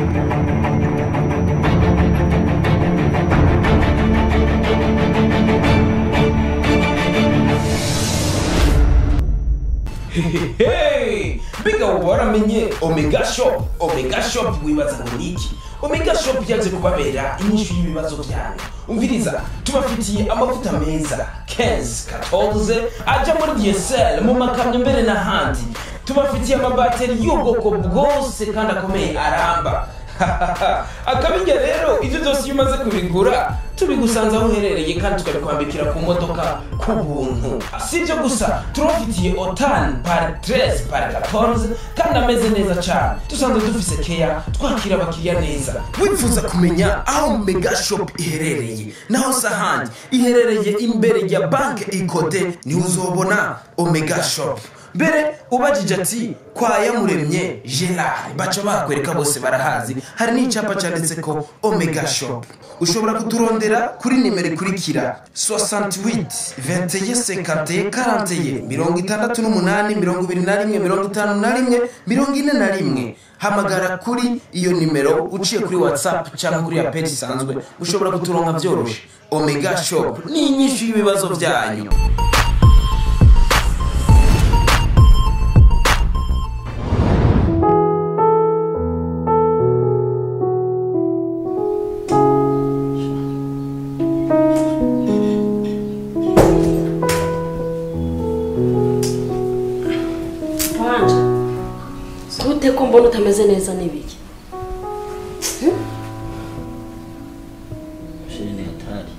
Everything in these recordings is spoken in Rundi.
Hey! Mbega ubu waramenye Omega Shop Omega Shop wibaza ngo ni iki Omega Shop yaje kubabera inyishu y'ibibazo byanyu umviriza tubafitiye amavuta meza Kenz 14 aja muri DSL mu makamyo mbere n'ahandi tubafitiye amabateri y'ubwoko bwose kandi akomeye aramba akabirya rero ibyo byose iyo umaze kubigura tubigusanze aho uherereye kandi tukabikwambikira ku modoka ku buntu si ibyo gusa turabafitiye otani pari teresi pari katonze kandi ameze neza cyane dusanzwe dufise keya twakira abakiriya neza wifuza kumenya aho mega shop iherereye naho si ahandi iherereye imbere ya banki ikode niho uzobona omega shop mbere ubajije ati kwa yamuremye gerard baca bakwereka bose barahazi hari n'icyapa cyanditse ko omega shop ushobora kuturondera kuri nimero ikurikira 68 21 50 41 mirongo itandatu n'umunani mirongo ibiri na rimwe mirongo itanu na rimwe mirongo ine na rimwe hamagara kuri iyo nimero uciye kuri whatsapp cyangwa kuri ya page isanzwe ushobora kuturonka byoroshye omega shop ni inyinshi y'ibibazo byanyu wanje gute ko mbona utameze neza n'ibiki shirene hatari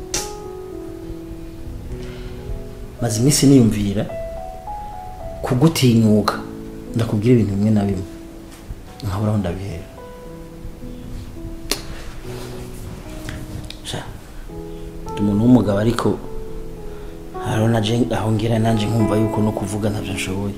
maze iminsi niyumvira kugutinyuka ndakubwira ibintu bimwe na bimwe nkabura aho ndabihera sha ndi umuntu w'umugabo ariko hariho naje aho ngira nanjye nkumva yuko no kuvuga ntabyo nshoboye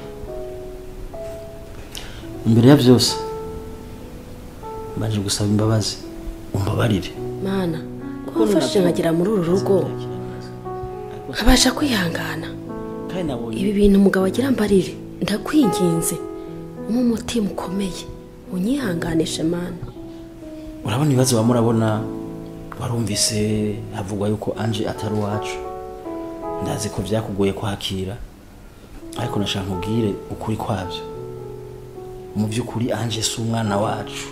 imbere ya byose mbanje gusaba imbabazi umbabarire mana ko mfashije nkagera muri uru rugo nkabasha kwihangana kandi nabonye ibi bintu umugabo agira mbarire ndakwinginze umpe umutima ukomeye unyihanganishe mana urabona ibibazo waba murabona warumvise havugwa yuko anje atari uwacu ndazi ko byakugoye kwakira ariko nashaka nkubwire ukuri kwabyo mu by'ukuri anje si umwana wacu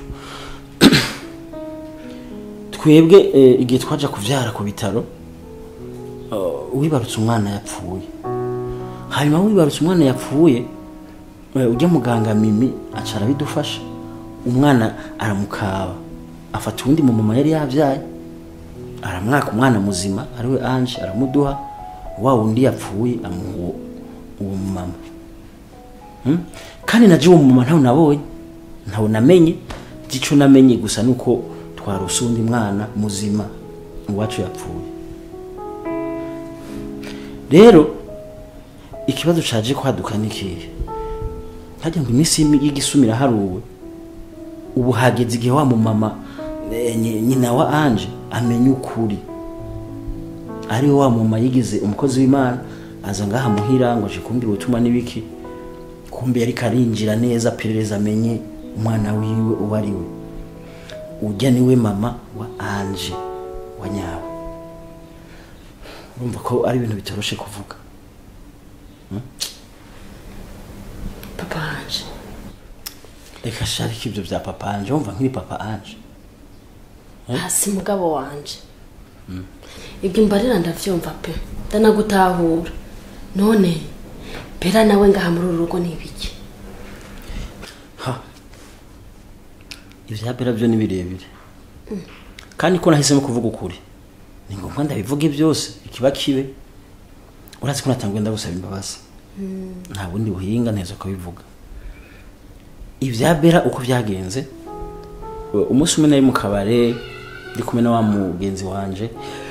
twebwe eh, igihe twaja kuvyara ku bitaro eh, wibarutse umwana yapfuye hanyuma wibarutse umwana yapfuye eh, ujya muganga mimi aca arabidufasha umwana aramukaba afata uwundi mu mama yari yabyaye aramwaka umwana muzima ariwe anje aramuduha wa wundi yapfuye amuha uwo- uwo mumama Hmm? kandi naje uwo mumama ntawe nabonye ntawe namenye gico namenye gusa nuko twarose uwundi mwana muzima uwacu yapfuye rero ikibazo caje kwaduka nikihe ntajya ngo iminsi y'imi- y'igisumira haruwe ubu hageze igihe wa mumama eh, nyi- nyina wa anje amenya ukuri ariwe wa mama yigize umukozi w'imana aza ngaha muhira ngo aje kumbwira ubutumwa n'ibiki kumbe yari karinjira neza perereza amenye umwana wiwe uwo ari we ujya niwe mama wa anje wa nyawe urumva ko ari ibintu bitoroshe kuvuga papa wanje reka sharika ibyo bya papa anje wumva nk'iri papa anje hasi mugabo wanje ibyo mbarira ndavyumva pe ndanagutahura none bera nawe ngaha muri uru rugo ni ibiki ha ibya bera byo ni birebire kandi ko nahisemo kuvuga ukuri ni ngombwa ndabivuge byose ikiba kibe urazi ko natanguye ndagusaba imbabazi nta bundi buhinga nteza kubivuga ibya bera uko byagenze u- umunsi umwe nari mu kabare ndi kumwe na wa mugenzi wanje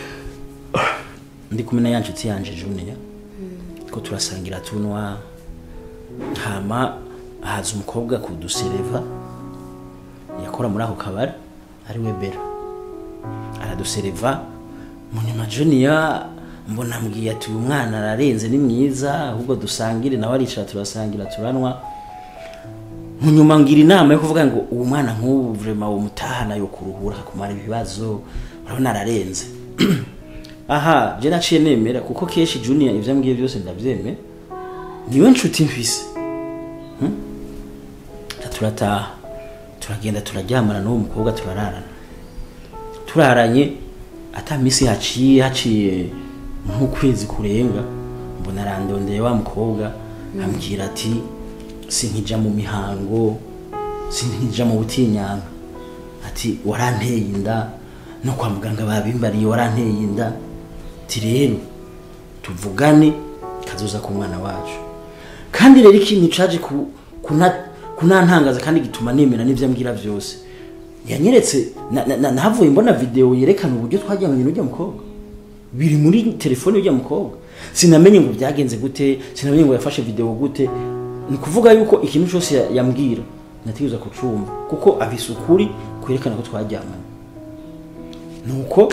ndi kumwe na ya nshuti yanje juniya ko turasangira tunwa hama haza umukobwa kudusereva yakora muri ako kabari ari we bera aradusereva munyuma juniya mbona ambwiye ati uyu mwana ararenze ni mwiza ahubwo dusangire nawe aricara turasangira turanwa mu nyuma ngira inama yo kuvuga ngo uwo mwana nk'ubu vrema uwo mutahana yo kuruhura akumara ibibazo urabona ararenze aha je naciye nemera kuko kenshi junior ivyo ambwiye byose ndavyemera niwe nshuti mfise Hmm? Ta turataha turagenda turaryamana n'uwo mukobwa turararana turaranye ata misi haciye haciye nk'ukwezi kurenga mbona arandondeye wa mukobwa ambwira ati sinkija mu mihango sinkija mu butinyanga ati waranteye inda no kwa muganga babimbariye waranteye inda ati rero tuvugane kazoza ku mwana wacu kandi rero ikintu caje ku- kuna- kunantangaza kandi gituma nemera n'ivyo ambwira vyose yanyeretse na- na- na- nahavuye mbona video yerekana uburyo twaryamanye n'urya mukobwa biri muri telefone y'urya mukobwa sinamenye ngo byagenze gute sinamenye ngo yafashe video gute ni ukuvuga yuko ikintu cyose ya- yambwira nategereza kucumva kuko afise ukuri kwerekana ko twaryamanye nuko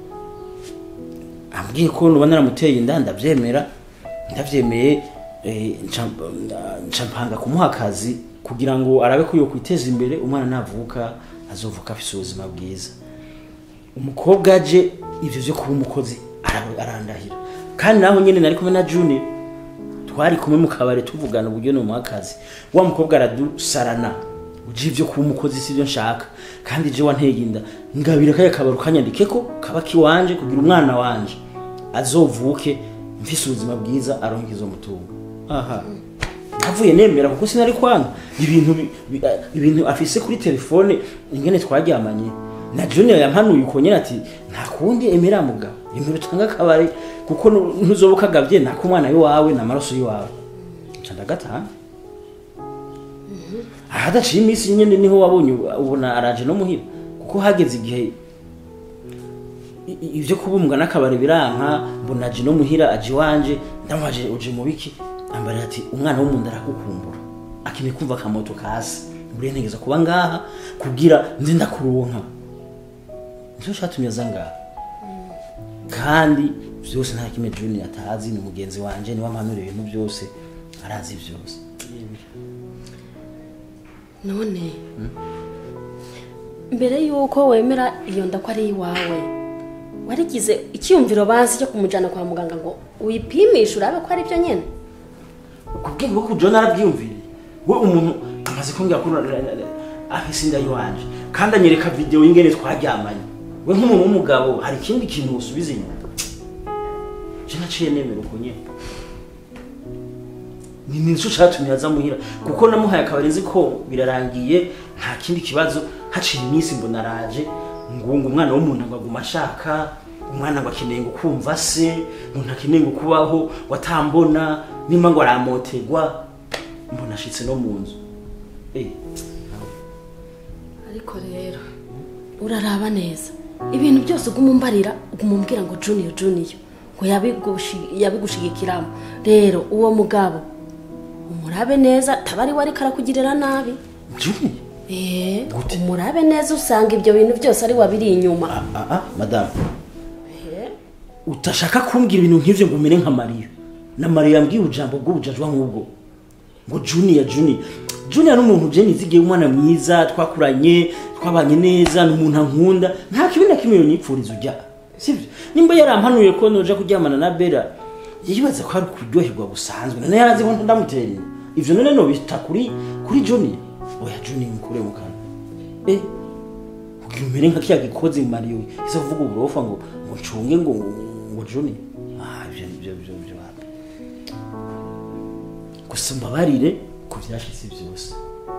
ambwiye ko nuba naramuteye inda ndabyemera ndabyemeye eh, nca- nca mpanga kumuha akazi kugira ngo arabe ko yokwiteza imbere umwana navuka azovuka afise ubuzima bwiza umukobwa aje ivyo vyo kuba umukozi ara- arandahira kandi naho nyene nari kumwe na junior twari kumwe mu kabare tuvugana uburyo ni akazi wa mukobwa aradusarana uje ivyo kuba umukozi sivyo nshaka kandi je wanteye inda ngabira kaya kabaro kanyandike ko kaba kiwanje kugira umwana wanje azovuke mfise ubuzima bwiza aronke izo mutungo aha navuye nemera kuko sinari kwanga ibintu bi- bi- eh, ibintu afise kuri telefone ingene twaryamanye na junior yampanuye uko nyene ati nta kundi emera mugabo emera utanga akabare kuko nu- ntuzoba ukagavye nako umwana w'iwawe n'amaraso y'iwawe nca ndagataha ahadaciye iminsi nyene niho wabonye ubona araje no muhira kuko hageze igihe i- i- ivyo kubumbwa n'akabari biranka mbona aje no muhira aje iwanje ndamubaje uje mu biki ambarira ati umwana wo mu nda aragukumbura akeneye kumva akamoto kasi buriya ntegeza kuba ngaha kugira nze ndakuronka nicyo catumye aza ngaha kandi vyose nta kimwe junior atazi ni mugenzi wanje niwe ampanura ibintu byose arazi vyose none mbere y'uko wemera iyo nda ko ari iwawe warigize icyiyumviro bazi cyo kumujyana kwa muganga ngo wipimishe urabe ko ari byo nyine kubwenge bwo kujo narabyiyumviriye we umuntu amaze kumbwira ko afise inda yiwanje kandi anyereka video y'ingene twaryamanye we nk'umuntu w'umugabo hari ikindi kintu usubiza inyuma je naciye nemera uko nyene ni nico catumye aza muhira kuko namuhaye akabari nzi ko birarangiye nta kindi kibazo haciye iminsi mbona araje ngo ngo umwana w'umuntu ngo aguma ashaka umwana ngo akeneye ngo kumva se ngo ntakeneye ngo kubaho watambona nimba ngo aramotegwa mbona ashitse no mu nzu eh ariko rero uraraba neza ibintu byose uguma umbarira uguma umbwira ngo junior junior ngo yabigushi- yabigushigikiramo rero uwo mugabo umurabe neza tabari we ariko arakugirira nabi juni Eh, Gute? umurabe neza usanga ibyo bintu byose ari wabiri inyuma ah ah madame utashaka kumbwira ibintu nk'ivyo ngo umere nka mariya na mariya yambwiye ujambo bw'ubujajwa nk'ubwo ngo junior junior junior ni umuntu je nizigiye umwana mwiza twakuranye twabanye neza ni umuntu ankunda nta kibi na kimwe yonyipfuriza ujya sivyo nimba yarampanuye ko noja kuryamana na bera yibaza ko ari kuryoherwa busanzwe none yarazi ko ndamutera inda ivyo none nobita kuri kuri junior oya junior mukure mu kanwa eh kugira umere nka kiya gikozi mariyo isa kuvuga uburofa ngo ngo ncunge ngo ngo juni ah ibyo ibyo ibyo ibyo wapi gusa mbabarire ku byashitse byose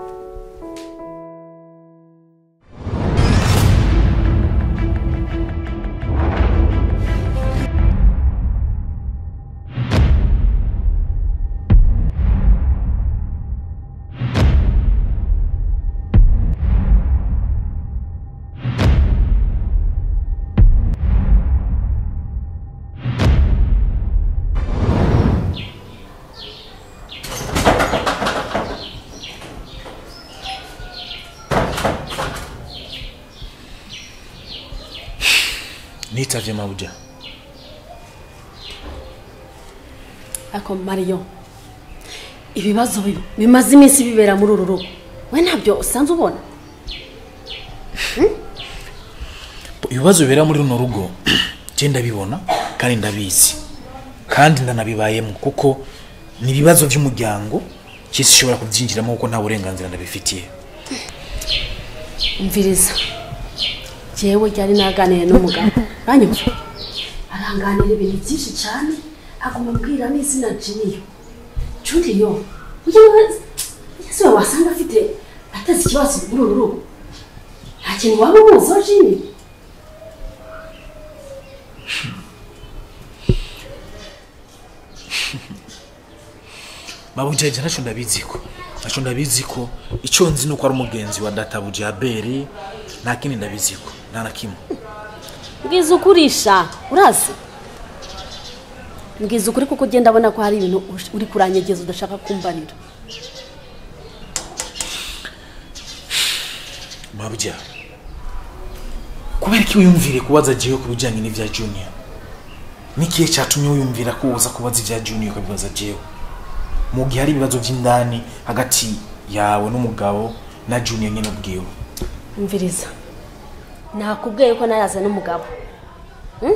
nitavye mabuja ariko mariyo ibibazo bi- bimaze iminsi bibera muri uru rugo we ntabyo usanzwe ubona ibibazo bibera muri runo rugo njye ndabibona kandi ndabizi kandi ndanabibayemo kuko ni ibibazo by'umuryango cy'isi ishobora kubyinjiramo kuko nta burenganzira ndabifitiye umviriza jewe ryari naganiriye n'umugabo uranyumva aranganira ibintu byinshi cyane aguma ambwira n'izina juniyo juniyo yewe ese we wasanga afite ateze ikibazo muri uru rugo nta kintu waba umuziho jini mabujaje nacyo ndabizi ko nacyo ndabizi ko icyo nzi ni uko ari umugenzi wa databuja aberi nta kindi ndabizi ko nta na kimwe mbwiza ukurisha urazi mbwiza ukuri kuko ugenda abona ko hari ibintu ush- uri kuranyegeza udashaka kumbarira mabya kubera ko wiyumvire kubaza jewe ku bijyanye n'ibya junior n'ikihe cyatumye wiyumvira ko uza kubaza ibya junior ukabibaza jewe mu gihe hari ibibazo by'indani hagati yawe n'umugabo na junior nyine ubwiwe mviriza nakubwiye ko nayaze n'umugabo Hmm?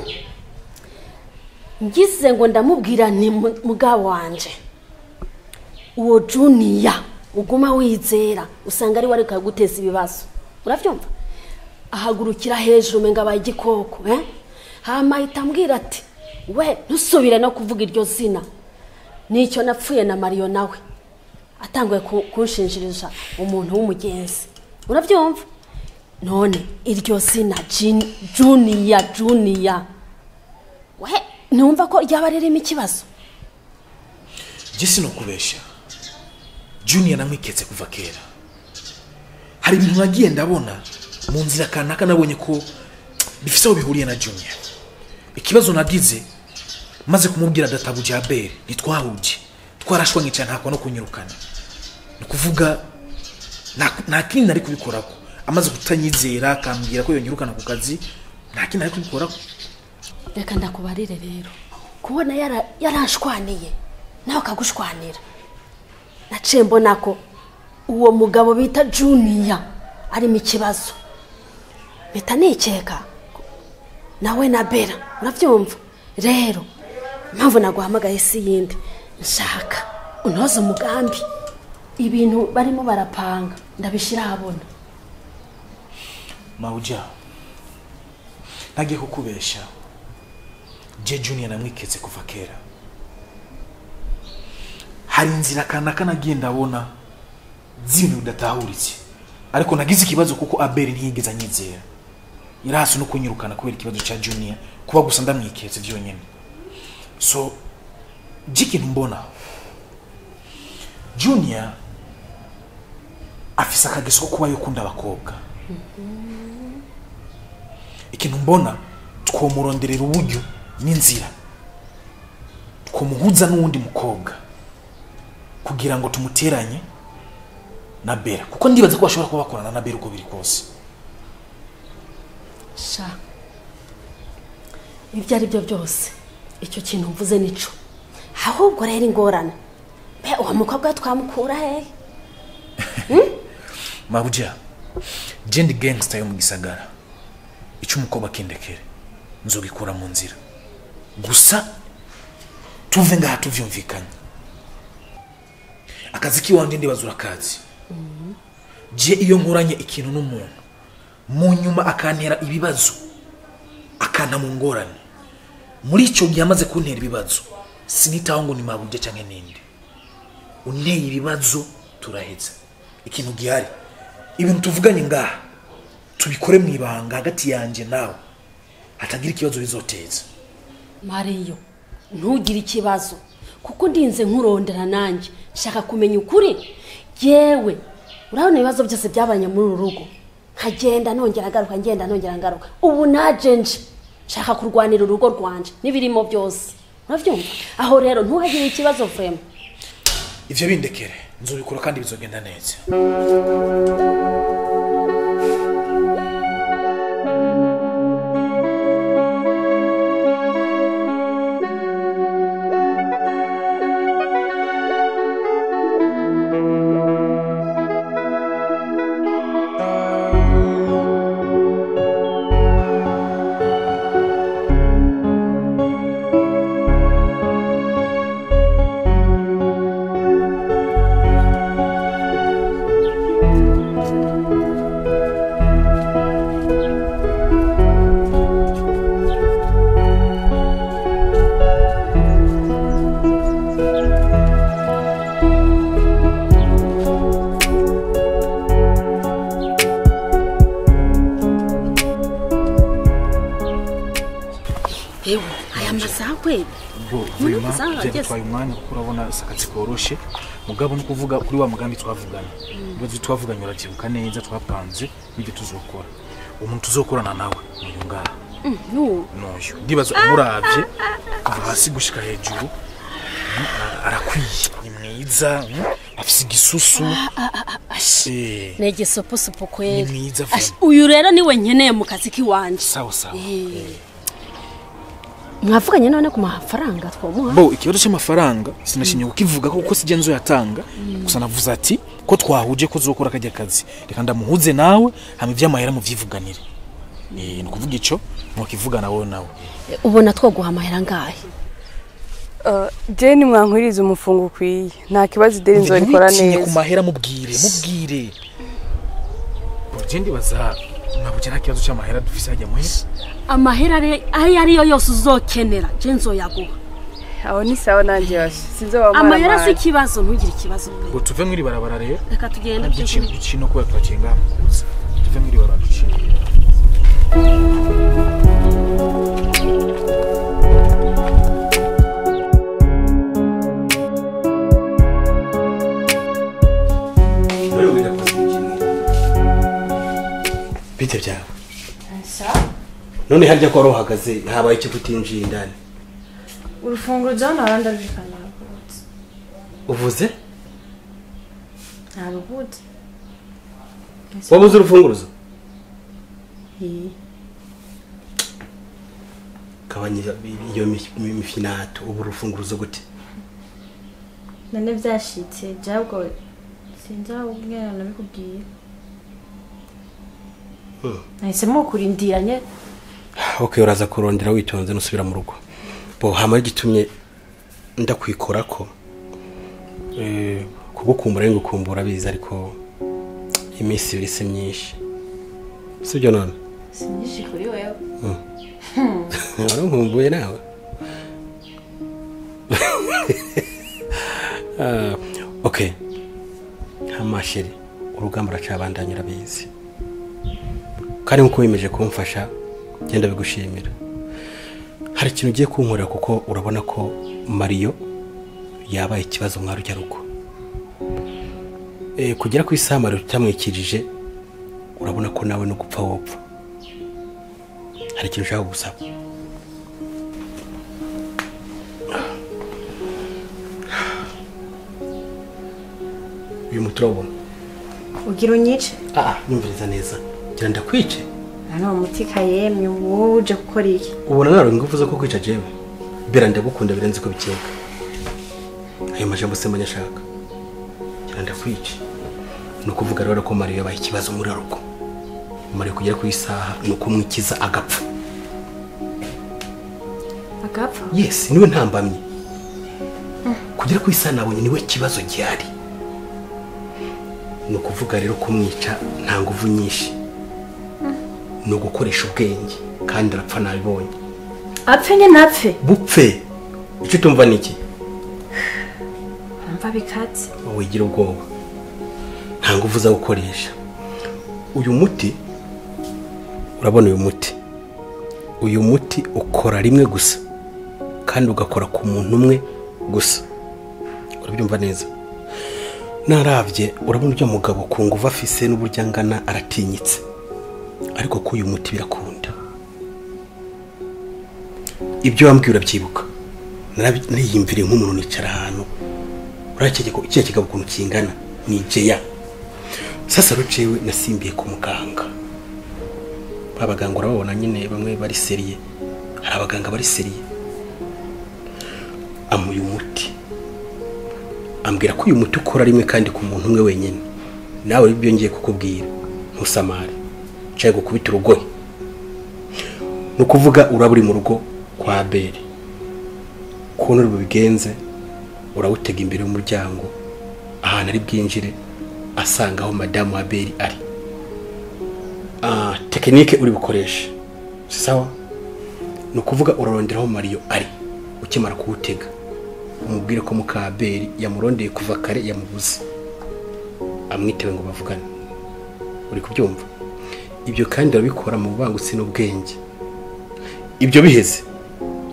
ngize ngo ndamubwira ni mu- mugabo wanje uwo juniya uguma wizera usanga ari we ariko guteza ibibazo urabyumva ahagurukira hejuru umenga abaye igikoko eh? hama ahita ambwira ati we ntusubire no kuvuga iryo zina nicyo napfuye na mariyo nawe atanguye ku- kunshinjirija umuntu w'umugenzi urabyumva none iryo zina Jin- juniya juniya we ntumva ko ryaba ririmo ikibazo njye sinokubeshya junior namwiketse kuva kera hari ibintu nagiye ndabona mu nzira kanaka nabonye ko bifite aho bihuriye na junior ikibazo nagize maze kumubwira databuja aberi ntitwahuje twarashwanye cyane ntabwo no kunyirukana ni ukuvuga nta- nta kindi nari kubikoraho amaze kutanyizera akambwira ko yonyirukana ku kazi nta kindi nari kubikoraho reka ndakubarire rero kubona yara- yaranshwaniye nawe akagushwanira naciye mbona ko uwo mugabo bita juniya arimo ikibazo mpita nikeka nawe na bera urabyumva rero impamvu naguhamagaye si yindi nshaka unoze umugambi ibintu barimo barapanga ndabishyira ahabona mawuja ntagiye kukubeshya je junior namwiketse kuva kera hari inzira kanaka nagiye ndabona z'ibintu bidatahuritse ariko nagize ikibazo kuko abeli ntiyigeze anyizera yari hasi no kunyirukana kubera ikibazo cya junior kuba gusa ndamwiketse byonyine so j'ikintu mbona junior afise akageso ko kuba yokunda abakobwa ikintu mbona twomuronderera uburyo n'inzira twomuhuza n'uwundi mukobwa kugira ngo tumuteranye na bera kuko ndibaza ko bashobora kuba bakorana na bera uko biri kose sha ibyo ari byo byose icyo kintu mvuze nico ahubwo rero ingorane mbe uwo mukobwa twamukura hehe mabuja je ndi gangster yo mu gisagara icyo umukobwa akindekere nzobikura mu nzira gusa tuve ngaha tuvyumvikanye akazi k'iwanje ndibaza urakazi je iyo nkoranye ikintu n'umuntu mu nyuma akantera ibibazo akanta mu ngorane muri icyo gihe amaze kuntera ibibazo sinitaho ngo ni mabuja cyangwa ninde unteye ibibazo turaheza ikintu gihari ibintu tuvuganye ngaha tubikore mu ibanga hagati yanjye nawe hatagira ikibazo bizoteza mariyo ntugire ikibazo kuko ndinze nkurondera nanjye nshaka kumenya ukuri yewe urabona ibibazo byose byabanye muri uru rugo nkagenda nongera ngaruka ngenda nongera ngaruka ubu naje nje nshaka kurwanira urugo rwanje n'ibirimo byose urabyumva aho rero ntugire ikibazo vrema ivyo bindekere nzobikora kandi bizogenda neza ewe aya masaha kweli bo Muri vema masaha ageze. byadutwaye umwanya kuko urabona si akazi koroshe mugabo no kuvuga kuri wa mugambi twavugana ibibazo twavuganye urabyibuka neza twapanze n'ibyo tuzokora umuntu tuzokorana nawe uyu ngaha n'ubu n'uyu ndibaza umuravye kuva hasi gushika hejuru mm, ara- arakwiye ni mwiza mm, afise igisusu Eh, ni igisoposopo ni kweli mwiza Ash, vema uyu rero niwe nkeneye mu kazi k'iwanje sawa sawa mwavuganye none ku mafaranga twamuha bo ikibazo cy'amafaranga sinashinye kukivuga ko kuko sijya nzoyatanga gusa navuze ati ko twahuje ko zokora kajya kazi reka ndamuhuze nawe hama ivy'amahera muvyivuganire Eh, ni ukuvuga ico mwakivugana wowe nawe ubona twoguha amahera ngahe jeni mwankwiriza umufungo ukwiye nta kibazo ideni nzorikora Ntiwitinye ku neza mahera mubwire mubwire je ndibaza mwabuje nta kibazo c'amahera dufise hajya muhera amahera ari- ayo ariyo yose uzokenera je nzoyaguha aho ni sawa nanjye yose sinzobamara amahera si ikibazo ntugire ikibazo pe ngo tuve mwiri barabara rero reka tugende ducino ducino kubera turaciye ngaha mukuza tuve mwiri barabara ducino bite byawe none harya ko wari uhagaze habaye icyo kutinjiye indani urufunguzo hano harandi arujikana rwose uvuze nta rubuze wabuze urufunguruzo gabanya iyo mi- mi- mifinato ubu urufunguruzo gute none byashitse jabwo sinzi aho ubwira nabikubwiye nahisemo kurindiranye ok uraza kurondera witonze nusubira mu rugo bo hama igitumye ndakwikora ko eh, kugukumbura ngukumbura biza ariko iminsi ibiri si myinshi sibyo none si myinshi kuri wewe warankumbuye nawe Ah, ok ntamasheri urugamba uracabandanya urabizi kandi nkuko wiyemeje kumfasha genda bigushimira hari ikintu ugiye kunkorera kuko urabona ko mariyo yabaye ikibazo mwari ujya rugo Eh, kugera ku isaha mariyo utamwikirije urabona ko nawe no gupfa wopfa hari ikintu ushaka gusaba uyu muti urabona ugira unyice ah nyumviriza neza gira ndakwice hano uwo muti kayemye wowe uje gukora iki ubona nawe ingufu zo kukwica jewe bera ndagukunda birenze ko bikeka ayo majambo se mbanya ashaka gira ndakwice ni ukuvuga rero ko mariyo yabaye ikibazo muri rugo mariyo kugera ku isaha ni ukumwikiza agapfa agapfa yes niwe ntambamye kugera ku isaha nabonye niwe kibazo gihari ni ukuvuga rero kumwica nta nguvu nyinshi ni ugukoresha ubwenge kandi arapfa nabibonye apfe nye ntapfe bupfe icyo utumva ni iki mva bikatse wigira ubwoba nta nguvu uza gukoresha uyu muti urabona uyu muti uyu muti ukora rimwe gusa kandi ugakora ku muntu umwe gusa urabyumva neza narabye urabona ujya mugabo ku nguvu afise n'uburyo angana aratinyitse ariko ko uyu muti birakunda ibyo wambwiye urabyibuka Narabi- niyumviriye nk'umuntu nicara ahantu uriya kiriya kigabo ukuntu kingana ni jeya sasa rucewe nasimbiye ku muganga ba baganga urababona nyine bamwe bari seriye hari abaganga bari seriye amuye umuti ambwira ko uyu muti ukora rimwe kandi ku muntu umwe wenyine nawe ibyo ngiye kukubwira ntusamare ncaye gukubita urugohe ni ukuvuga uraba uri mu rugo kwa beri ukuntu uri bubigenze urawutega imbere y'umuryango ahantu ari bwinjire asanga aho madamu wa beri ari Ah, tekinike uri bukoreshe si sawa ni ukuvuga urarondera aho mariyo ari ukimara kuwutega umubwire ko mukaberi yamurondeye kuva kare yamubuze amwitewe ngo bavugane uri kubyumva ibyo kandi urabikora mu bubangutsi n'ubwenge ibyo biheze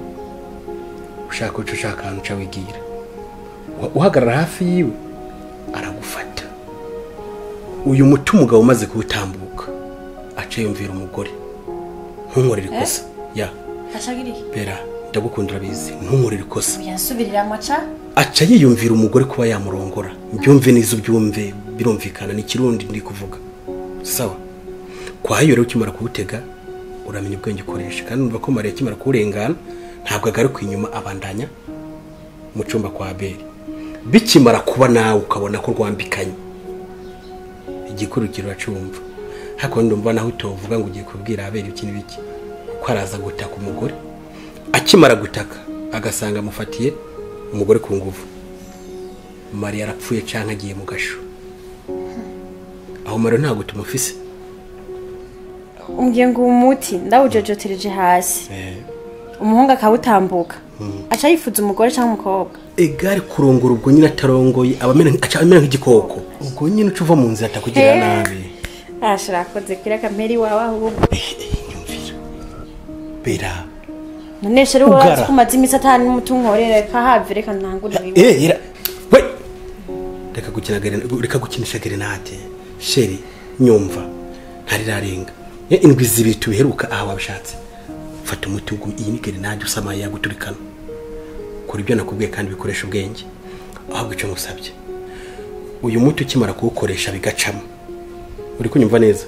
ushaka uca ushaka ahantu uca wigira Uha- uhagarara hafi yiwe aragufata uyu muti umugabo umaze kuwutambuka aca yumvira umugore ntunkorere ikosa ya acagira iki bera ndagukunda urabizi ntunkorere ikosa yasubirira amaca aca yiyumvira umugore kuba yamurongora mbyumve neza ubyumve birumvikana ni ikirundi ndi kuvuga sawa kwayo rero ukimara kuwutega uramenya ubwenge ukoresha kandi numva ko mariya akimara kuwurengana ntabwo agaruka inyuma abandanya mu cyumba kwa beri bikimara kuba nawe ukabona ko rwambikanye igikurikiro uracumva hakundi ndumva naho utovuga ngo ugiye kubwira abera iki n'ibiki ko araza gutaka umugore akimara gutaka agasanga amufatiye umugore ku nguvu mariya arapfuye cyangwa agiye mu gasho aho mariya ntabwo tumufise umbwiye ngo uwo muti ndawujojotereje hasi umuhungu akawutambuka aca yifuza umugore cyangwa umukobwa egare kurongora ubwo nyine atarongoye aba amera nk- aca amera nk'igikoko ubwo nyine uca uva mu nzira atakugirira Eh. nabi ashira akoze kira kameri wawe ahubwo nyumvira bera none sheri Ugara. wazi ko umaze iminsi atanu n'umutunkorere kahave reka ntangure biwe Eh, ira we reka gukina gare- reka gukinisha gerenade sheri nyumva ntarirarenga Eh, indwi zibiri tubiheruka aha wabishatse fata umuti ugu iyi ni gerenade usamaye yaguturikana kora ibyo nakubwiye kandi bikoresha ubwenge ahubwo icyo ngusabye uyu muti ukimara kuwukoresha bigacamo uri kunyumva neza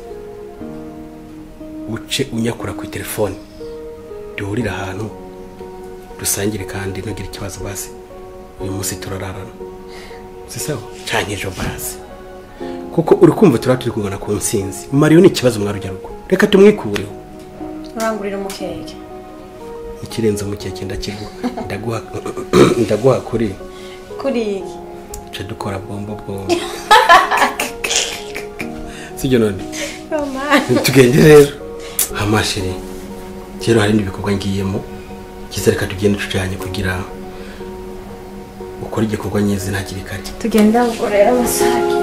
uce unyakura ku telefone duhurire ahantu dusangire kandi ntugire ikibazo basi uyu munsi turararana si sawa canke ejo basi kuko uri kumva turaba turi kugana ku nsinzi mariyo ni ikibazo mwarujarugo reka tumwikureho urangurira umukeke ikirenze umukeke ndakiguha ndaguha ndaguha kuri kuri iki ca dukora bombo bombo sibyo none tugende rero amashiri rero hari n'ibindi bikorwa ngiyemo kiza reka tugende tujanye kugira ukore igikorwa nyezi hakiri kare tugenda ubwo rero basake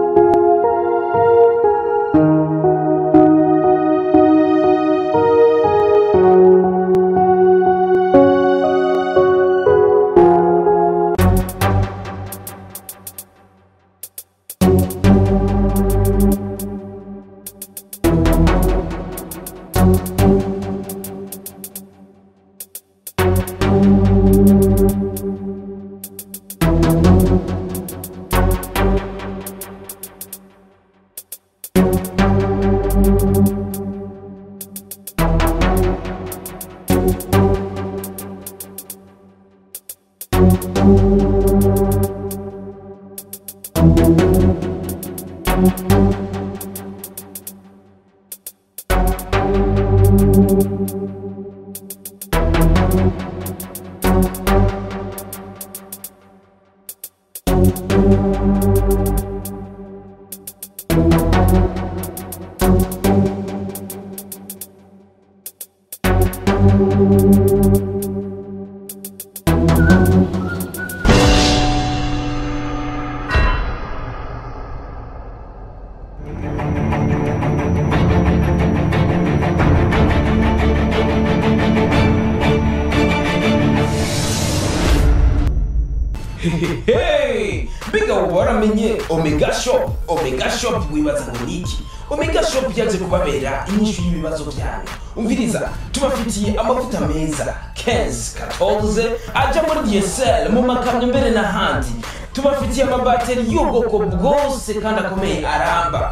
Hey! Mbega ubu waramenye Omega Shop Omega Shop wibaza ngo ni iki Omega Shop yaje kubabera inyishu y'ibibazo byanyu umviriza tubafitiye amavuta meza Kenz 14 aja muri DSL mu makamyo mbere n'ahandi tubafitiye amabateri y'ubwoko bwose kandi akomeye aramba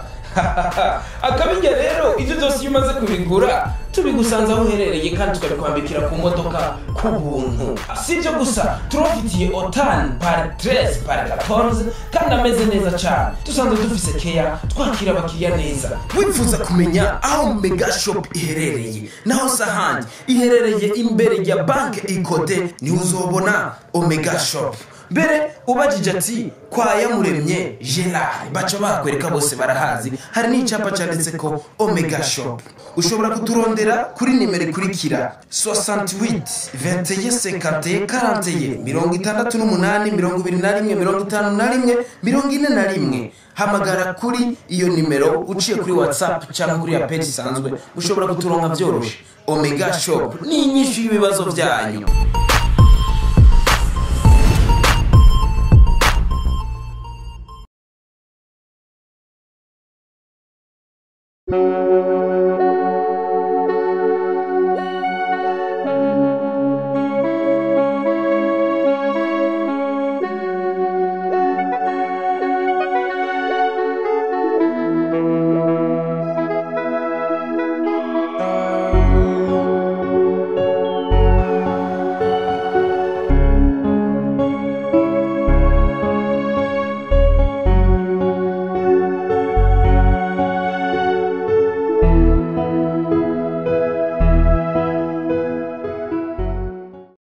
akabirya rero ibyo byose iyo umaze kubigura tubigusanze aho uherereye kandi tukabikwambikira ku modoka ku buntu si ibyo gusa turabafitiye otani pari teresi pari katonze kandi ameze neza cyane dusanzwe dufise keya twakira abakiriya neza wifuza kumenya aho mega shop iherereye naho si ahandi iherereye imbere ya banki ikode niho uzobona omega shop mbere ubajije ati kwa yamuremye gerard baca bakwereka bose barahazi hari n'icyapa cyanditse ko omega shop ushobora kuturondera kuri nimero ikurikira 68 21 50 41 mirongo itandatu n'umunani mirongo ibiri na rimwe mirongo itanu na rimwe mirongo ine na rimwe hamagara kuri iyo nimero uciye kuri whatsapp cyangwa kuri ya page isanzwe ushobora kuturonka byoroshye omega shop ni inyinshi y'ibibazo byanyu Thank